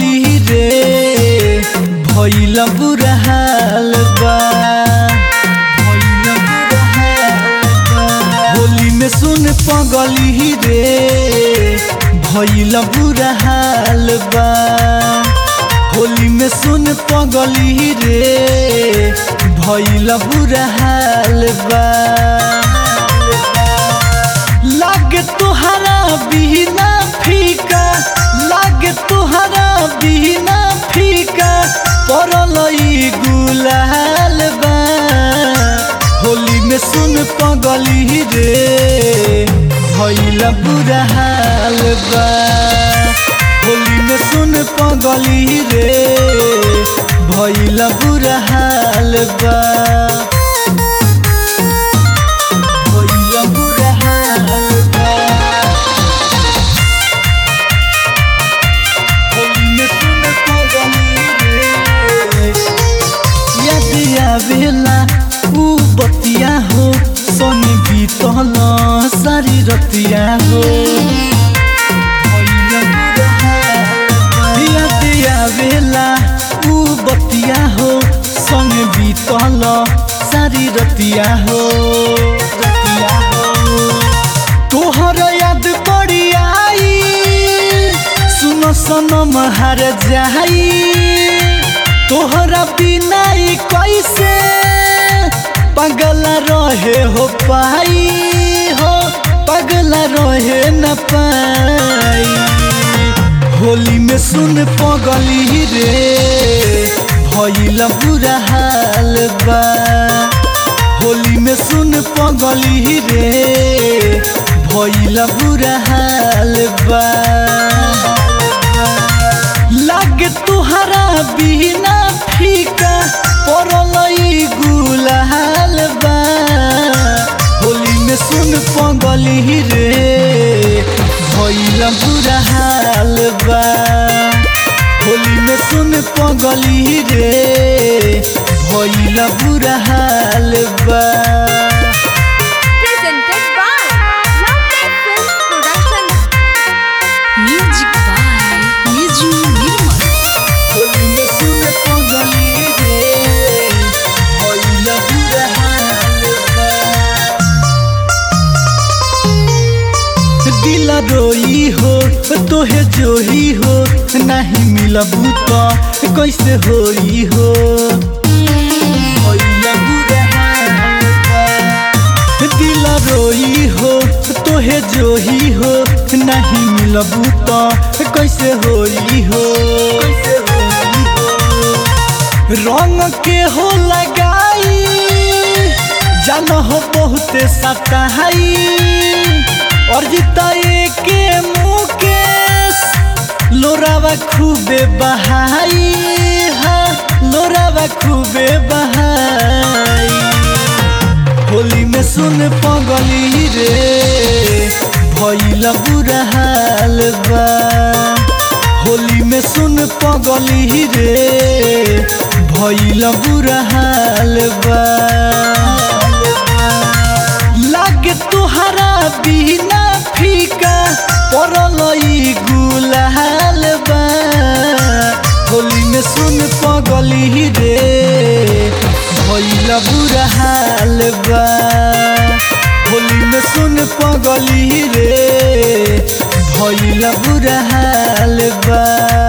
पगली रे भइल बुरा हाल बा भइल बुरा हाल बा। होली में सुन पगली रे भइल बुरा हाल बा होली में सुन पगली रे भइल बुरा हाल बा लागे तुहरा बिना फीका लागे तुहरा बिना फीका पड़ल ई गुलाल बा होली में सुन पगली रे भइल बुरा हाल बा होली में सुन पगली रे भइल बुरा हाल बा भइल बुरा हाल बा होली में सुन पगली रे याद आवेला ऊ बतिया हो सोनी बीतल सारी रतिया हो याद आवेला ऊ बतिया हो संग बीतल सारी रतिया हो रतिया हो तोहर याद पड़ी आई सुनो सनम हार जाई तोहरा बिना ई कैसे पगला रहे हो पाई हो पगला रहे न पाई होली में सुन पगली रे भइल बुरा हाल बा होली में सुन पगली रे भइल बुरा हाल बा लागे तुहरा बिना फीका पड़ल ई गुलाल बा होली में सुन पगली रे भइल बुरा हाल बा होली में सुन पगली रे भइल बुरा हाल बा presented by Lovely Films Production. Music by Niju Nirmal. Holi में सुन पगली रे भइल बुरा हाल बा दिल रोई हो तोहे जोही हो नहीं मिलबू तो कैसे होई हो भइल बुरा हाल बा। दिल रोई हो तोहे जोही हो नहीं मिलबू तो कैसे होई हो कैसे होई हो रंग के हो लगाई जान हो बहुते सताई और जिताए के मुकेश लोरावा खूबे बहाई हा लोरावा खूबे बहाई होली में सुन पगली रे भइल बुरा हाल बा होली में सुन पगली रे भइल बुरा हाल बा लागे तुहरा बिना फीका पड़ल ई गुलाल बा होली में सुन पगली रे भइल बुरा हाल बा होली में सुन पगली रे भइल बुरा हाल बा